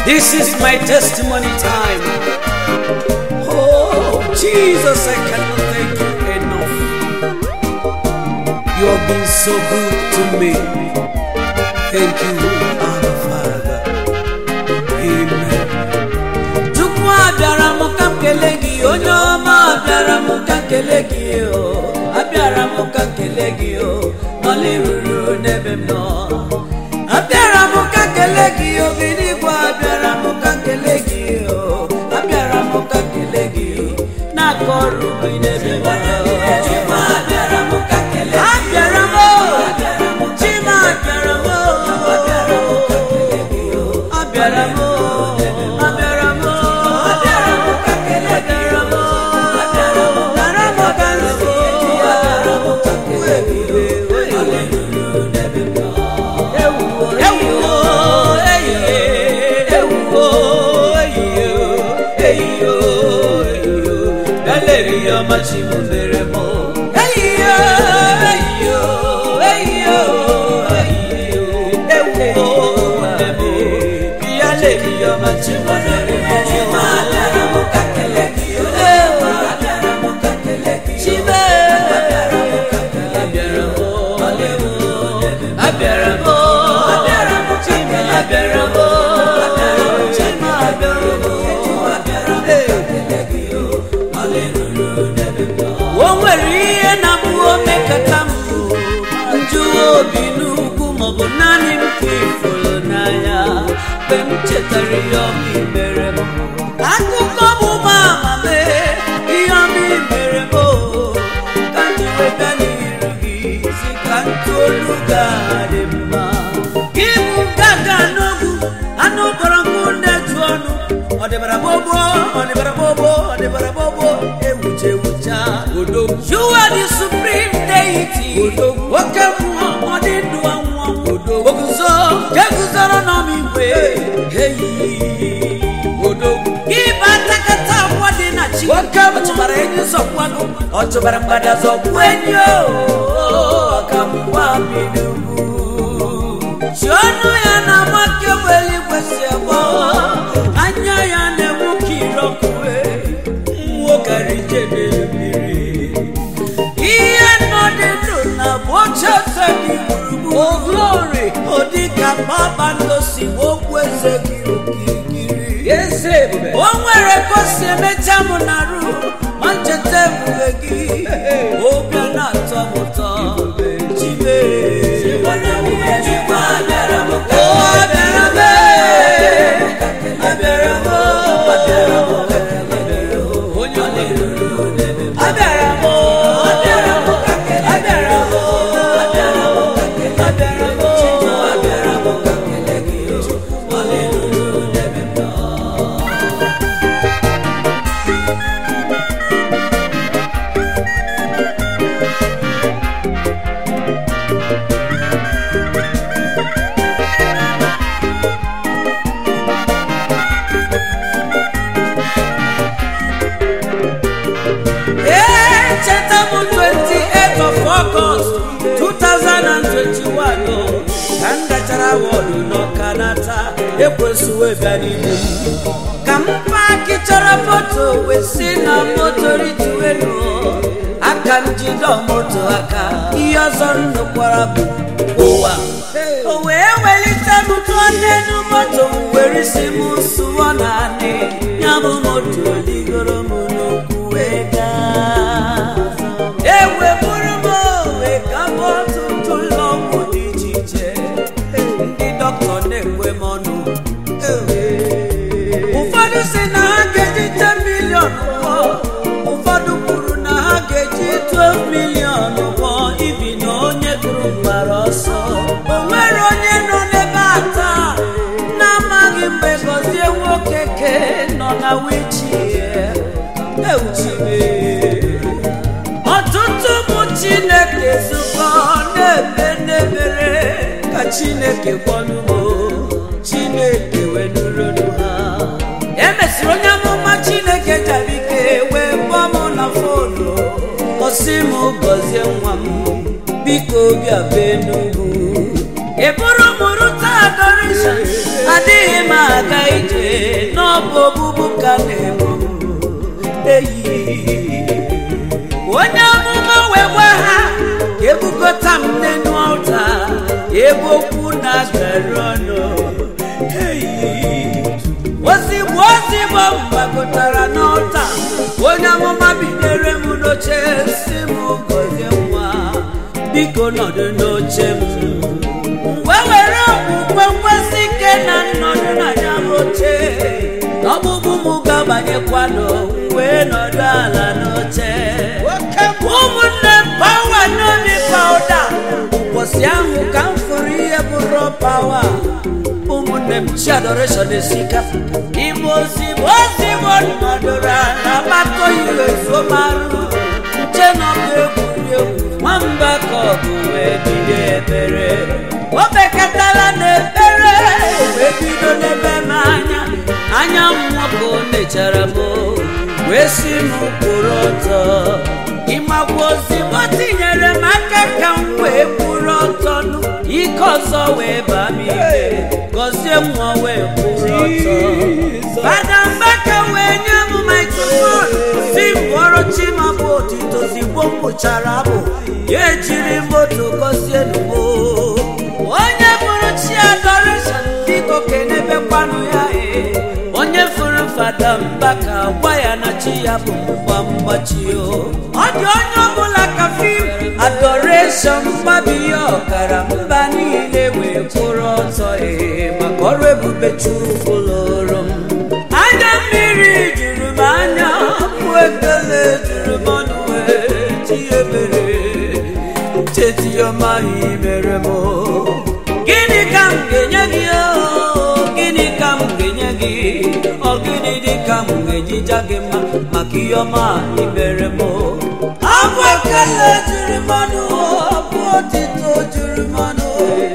This is my testimony time. Oh, Jesus, I cannot thank you enough. You have been so good to me. Thank you, Abba Father. Amen. Chukwu abịara m ka m kelee gị onye ọma abịara m ka m kelee gị o abịara m ka m kelee gị o n'ọlị ruru n'ebe m nọ abịara m ka m kelee gị obi n'igwe abịara m ka m kelee gị o abịara m ka m kelee gị n'aka ọrụ gị n'ebe m nọ abịara m ka m kelee gị abịara m o chima abịara m o abịara m ka m kelee gị o abịara m o abịara m o abịara m ka m kelee gị o abịara m abịara m ka m kelee gị o abịara m ka m kelee gị o ewuwo ewuwo eyiye ewuwo eyiye eyiyo eyiyo galeri ọma chi m mere m eyiyo eyiyo eyiyo eyiyo ewuwo nne m ya leri ọma chi m mere m abịara m ka kele gị ewu abịara m ka kele gị chibe abịara m ka kele gị abịara m abịara m chime abịara m abịara m chime abịara m abịara m ekele gị o nwere ihe na-abụ omekata m njụwa obi n'ugwu maọbụ naanị m ka ifolo n'anya mgbe m chetara ihe ọma i mere m akụkọ bụ ma amame ihe ọma i mere m o ka m ji weta n'iru gị si ka ntụ olu ga-adị mma gị bụ gaga n'ogwu anụ kpọrọ nkụ na-eju ọnụ ọdịbara gbogbo ọdịbara gbogbo ọdịbara gbogbo ewucha ewucha odogwu you are the supreme deity odogwu oke mmụọ ọ dị ndụ anwụ anwụ odogwu oguzo eguzoro n'ọmigwe eyi odogwu gị bụ atakata agwọ dị na chi oke ọ chụbara enyi zọkwanụ ọ chụbara mgbada zọkwu enyi o ka mgba bi n'ugwu chi ọnụ ya na amaka egbe eluigwe si egbo anya ya na-enwu ka irọkue nwoke ijebe mmiri ihe nọ dị ndụ na bụ oche eze gị gburugburu o glory ọ dị ka kpakpando si okwu eze gị okirikiri eze ebube o nwere ka o si emecha m na rụ ma ncheta ebube gị obi a na-atọ m ụtọ chibe o abịara m abịara m abịara m abịara m onye abịara m abịara m abịara m abịara m abịara m echeta m 28 of August 2021 o, ka m gachara wọdụ n'ọkanata ekwesịwo bịa n'ime m ka m paaki chọrọ moto wee si na moto rituelu aka m jide moto aka ihe ọzọ m nụkwara bụ ụwa o wee welite m tụọ n'elu moto m were isi m sụọ naanị ya bụ moto ligoro m n'okwu wee gaa eweburu m owe ka m ọtụtụ ụlọ ọgwụ dị iche iche ndị dọkịta na-ekwe m ọnụ ụfọdụ si na ha ga-eji 10 milion ụgwọ ụfọdụ kwuru na ha ga-eji 12 milion ụgwọ ibi na onye kụrụ gbara ọsọ o nwere onye nọ n'ebe a taa na-amaghị mgbe gọzie nwoke ke nọ na wichie euchibe ọtụtụ ụmụ chineke zukọ na-eme n'ebere ka chineke gwọnumo chineke wenuronu ha emesịrị onye amụma chineke jabike wee kpọọ m na fonu ọsị m gọzie nwa m biko bịa be n'ugwu eburu m rute adoration adịghị m aga ije n'ọbụ ogbugbu ka na-egbu m eyi onye amụma wee gwa ha ebukọta m n'enu ọta ebe okwu na-agara ọnụ ozigbo ozigbo m gbakọtara n'ọta onye amụma bidere m n'oche si m gozie nwa biko nọdụ n'oche m wee were okwukwe nkwesị ike na nnọdụ na ya bụ oche ọgbụgbụ m ga-abanyekwanụ wee nọdụ ala n'oche ụmụnne m pawa n'obi pawuda ụbọchị ahụ ka m fụrụ ihe bụrụ pawa ụmụnne m chi adoreshọn esika igbo ozigbo ozigbo nọdụrụ ala gbakọ ihe zomarụ nche nọ egwuregwu nwamba ka ọ bụ wee bido ebere o bekatala n'ekpere wee bido n'ebe m anya anya m nwoke o nechara m wee si m kwụrụ ọtọ ịmakwa ozigbo tinyere m aka ka m wee kwụrụ ọtọ nụ ike ọzọ wee baa m ike gọzie nwa wee kwụrụ ọtọ fada mbaka wee nye m maikrofon si m kpọrọ chimabụ otito zigbo m kpụchara abụ ya ejiri moto gọzie numo onye bụrụ chi adoreshọn biko kenebekwanụ ya ee onye fụrụ fada mbaka gwa ya na chi ya bụ mgba mgbachi o ọ dị onye ọbụla ka fim adoreshọn mgbabi ya ọkara mba niile wee kwụrụ ọtọ ee maka ọrụ ebube chukwu lụrụ m anya mmiri juru m anya bụ ekele juru m ọnụ wee chi ebere cheti ọma ihe mere m gịnị ka m ga-enye gị o gịnị ka m ga-enye gị ọ gịnị dị ka m ga-eji ja gị mma maka ihe ọma ị mere m abụ ekele juru m ọnụ abụ otito juru m ọnụ